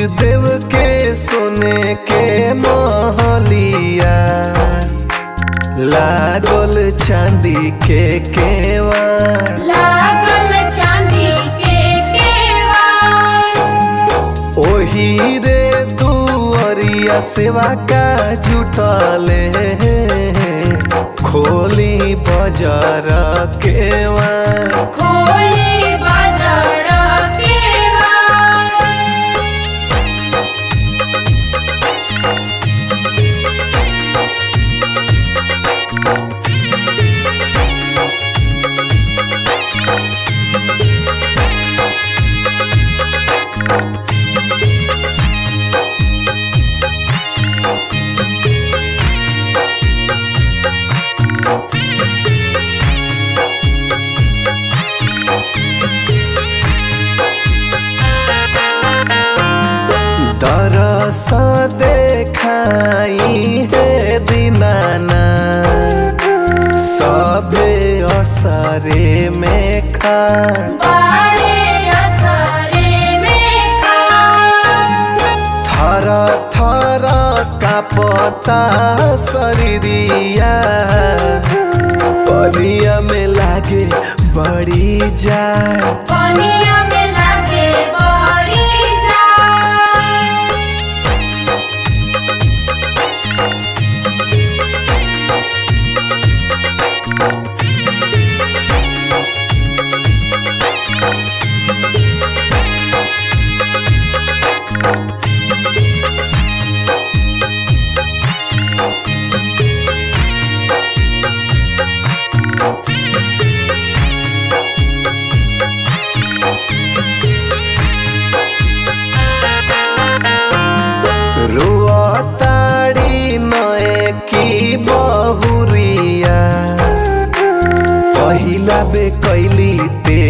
देव के सोने के महलिया लागल चांदी के केवाड़ लागल चांदी के केवाड़ ओही रे दुअरिया सेवा का जुटले खोली बजार केवाड़ खोली बाजार केवाड़ दरस देखाई हे दीनाना सबे असरे में खा बाड़े असरे में खाड़ थर थर कापता शरीरिया परिया में लागे बड़ी जाड़ पनिया में लागे बड़ी जाड़ रुआताड़ी नए की बहुरिया पहिला बे कैली ते